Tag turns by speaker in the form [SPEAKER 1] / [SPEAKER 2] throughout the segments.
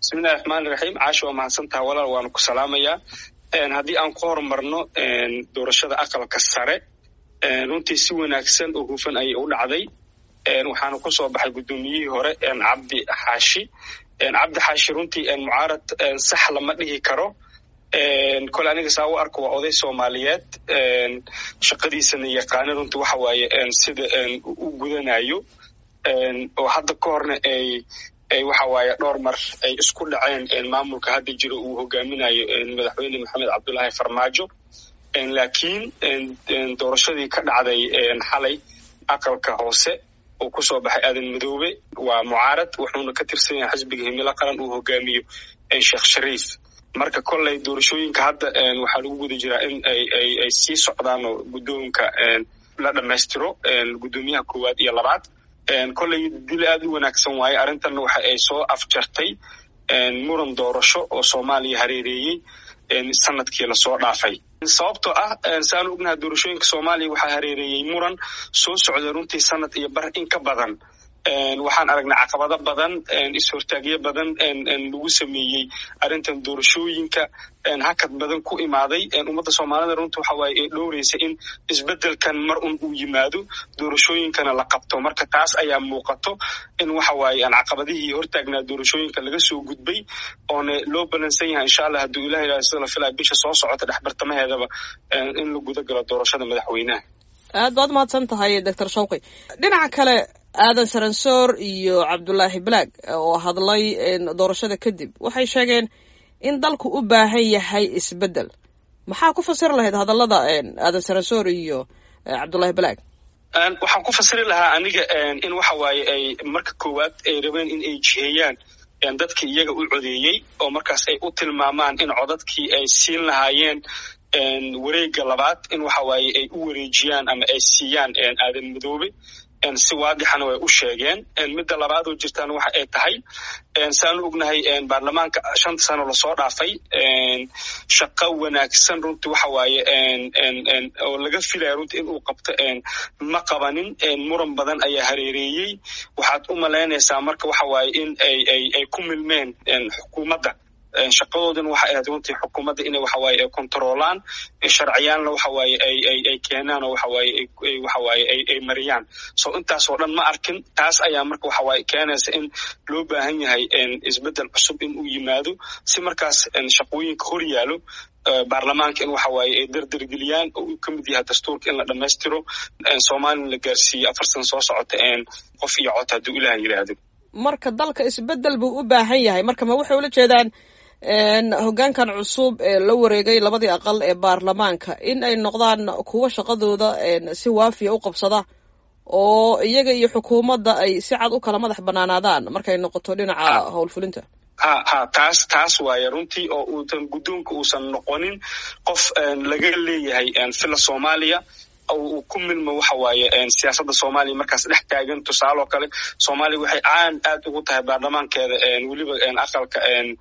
[SPEAKER 1] bismillahi raxmaani raxiim caasha waa mahadsantaha walaal waanu ku salaamayaa haddii aan ku horumarno doorashada aqalka sare runtii si wanaagsan oo hufan ayay u dhacday waxaana ku soo baxay guddoomiyihii hore cabdi xaashi cabdi xaashi runtii mucaarad sax lama dhihi karo kole aniga saa u arko waa oday soomaaliyeed shaqadiisana yaqaana runtii waxa waaye sida u gudanayo oo hadda ka horna ay waxa waaye dhowr mar ay isku dhaceen maamulka hadda jiro uu hogaaminayo madaxweyne maxamed cabdullaahi farmaajo laakiin doorashadii ka dhacday xalay aqalka hoose uu ku soo baxay aadan madoobe waa mucaarad wuxuuna ka tirsan yahay xisbiga himilo qaran uu hogaamiyo sheekh shariif marka kolley doorashooyinka hadda waxaa lagu guda jiraa in ay sii socdaan oo guddoonka la dhammaystiro guddoomiyaha koowaad iyo labaad kolley dil aad u wanaagsan waaye arrintanna waxa ay soo afjartay muran doorasho oo soomaaliya hareereeyey sanadkii lasoo dhaafay sababtoo ah saanu ognaha doorashooyinka soomaaliya waxaa hareereeyey muran soo socday runtii sanad iyo bar in ka badan waxaan aragnay caqabado badan is-hortaagyo badan lagu sameeyey arrintan doorashooyinka hakad badan ku imaaday ummadda soomaalida runta waxa waaye ee dhowraysa in isbeddelkan mar un uu yimaado doorashooyinkana la qabto marka taas ayaa muuqato in waxa waaye caqabadihii hortaagnaa doorashooyinka laga soo gudbay oona loo balansan yahay insha allah hadduu ilah ilaha sida la filaya bisha soo socota dhexbartamaheedaba in la guda galo doorashada madaxweynaha
[SPEAKER 2] aad baad mahadsan tahay doctor shawqi dhinaca kale aadan saransoor iyo cabdulaahi balaag oo hadlay doorashada kadib waxay sheegeen in dalku u baahan yahay isbeddel maxaa ku fasiri lahayd hadallada aadan saransoor iyo cabdulaahi balaag
[SPEAKER 1] waxaan ku fasiri lahaa aniga in waxa waaye ay marka koowaad ay rabeen in ay jiheeyaan dadkii iyaga u codeeyey oo markaas ay u tilmaamaan in codadkii ay siin lahaayeen wareega labaad in waxa waaye ay u wareejiyaan ama ay siiyaan aadan madoobe si waadixana way u sheegeen midda labaad oo jirtaan waxa ay tahay saanu ognahay baarlamaanka shanta sano lasoo dhaafay shaqo wanaagsan runtii waxa waaye oo laga filaya runtii in uu qabto ma qabanin muran badan ayaa hareereeyey waxaad u malaynaysaa marka waxa waaye in ay ay ku milmeen xukuumadda shaqadoodina waxay ahayd runtii xukuumadda inay waxawaaye ay kontroolaan sharciyaanna waxawaaye ay ay ay keenaan oo waxawaaye waxawaaye ay ay mariyaan so intaasoo dhan ma arkin taas ayaa marka waxawaaye keenaysa in loo baahan yahay isbeddel cusub in uu yimaado si markaas shaqooyinka hor yaalo baarlamaanka in waxa waaye ay dardargeliyaan oo uu ka mid yahay dastuurka in la dhammaystiro soomaalina la gaarsiiyo afar sana soo socota qof iyo cod hadduu ilaah yidhaahdo
[SPEAKER 2] marka dalka isbeddel buu u baahan yahay marka ma waxay ula jeedaan hoggaankan cusub ee la wareegay labadii aqal ee baarlamaanka in ay noqdaan kuwo shaqadooda si waafiya u qabsada oo iyaga iyo xukuumadda ay si cad u kala madax banaanaadaan markay noqoto dhinaca howlfulinta
[SPEAKER 1] ha ha taas taas waaye runtii oo uusan guddoonka uusan noqonin qof laga leeyahay fila soomaaliya uu ku milmo waxa waaye siyaasadda soomaaliya markaas dhex taagan tusaaloo kale soomaaliya waxay caan aad ugu tahay baarlamaankeeda weliba aqalka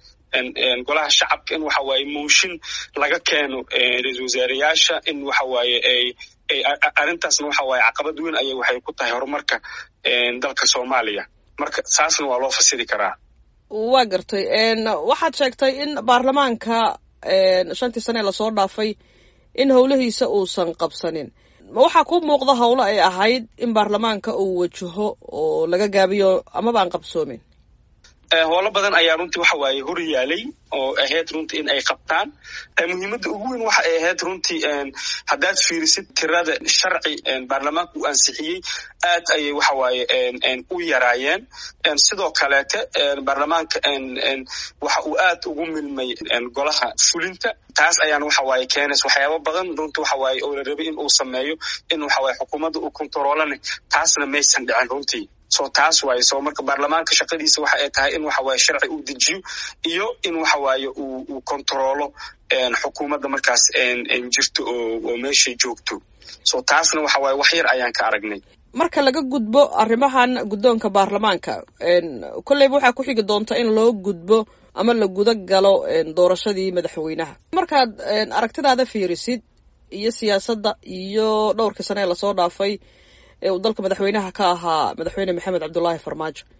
[SPEAKER 1] golaha shacabka in waxa waaye mooshin laga keeno ra-isul wasaareyaasha in waxa waaye ay arrintaasna waxa waaye caqabad weyn ayay waxay ku tahay horumarka dalka soomaaliya marka saasna waa loo fasiri karaa
[SPEAKER 2] waa gartay waxaad sheegtay in baarlamaanka shantii sane ee lasoo dhaafay in howlahiisa uusan qabsanin ma waxaa ku muuqda howlo ay ahayd in baarlamaanka uu wajaho oo laga gaabiyo amaba aan qabsoomin
[SPEAKER 1] howlo badan ayaa runtii waxa waaye hor yaalay oo ahayd runtii in ay qabtaan muhiimadda ugu weyn waxa ay ahayd runtii haddaad fiirisid tirada sharci baarlamaanka uu ansixiyey aad ayay waxa waaye u yaraayeen sidoo kaleete baarlamaanka waxa uu aad ugu milmay golaha fulinta taas ayaana waxa waaye keenaysa waxyaaba badan runtii waxa waaye oo la rabay in uu sameeyo in waxa waaye xukuumadda uu kontaroolana taasna maysan dhicin runtii so taas waaye so marka baarlamaanka shaqadiisa waxa ay tahay in waxa waaye sharci uu dejiyo iyo in waxa waaye uu uu kontaroolo xukuumadda markaas jirto oo oo meeshay joogto so taasna waxa waaye wax yar ayaan ka aragnay
[SPEAKER 2] marka laga gudbo arrimahan guddoonka baarlamaanka kolleyba waxaa ku xigi doonta in loo gudbo ama la guda galo doorashadii madaxweynaha markaad aragtidaada fiirisid iyo siyaasadda iyo dhowrkii sane ee lasoo dhaafay ee uu dalka madaxweynaha ka ahaa madaxweyne maxamed cabdullaahi farmaajo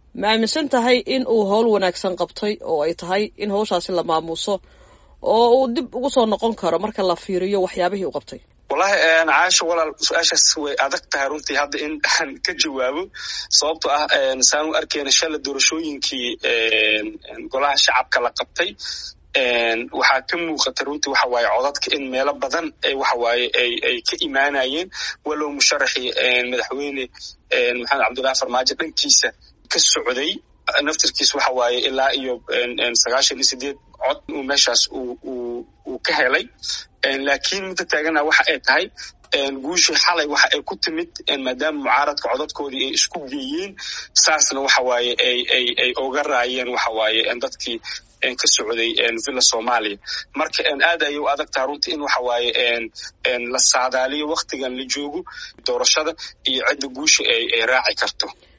[SPEAKER 2] ma aaminsan tahay in uu howl wanaagsan qabtay oo ay tahay in hawshaasi la maamuuso oo uu dib ugu soo noqon karo marka la fiiriyo waxyaabihii uu qabtay
[SPEAKER 1] wallahi caasha walaal su-aashaas way adag tahay runtii hadda in aan ka jawaabo sababto ah saan u arkeyna shala doorashooyinkii golaha shacabka la qabtay waxaa ka muuqata runtii waxa waaye codadka in meelo badan waxa waaye ay ka imaanayeen walow musharaxii madaxweyne maxamed cabdullahi farmaajo dhankiisa ka socday naftirkiis waxa waaye ilaa iyo sagaashan iyo sideed cod uu meeshaas uu ka helay laakiin midda taagana waxa ay tahay guushii xalay waxa ay ku timid maadaama mucaaradka codadkoodii ay isku geeyeen saasna waxa waaye ay oga raayeen waxa waaye dadkii ka socday villa soomaaliya marka aad ayay u adag taha runtii in waxa waaye la saadaaliyo waktigan la joogo doorashada iyo cidda guusha ay raaci karto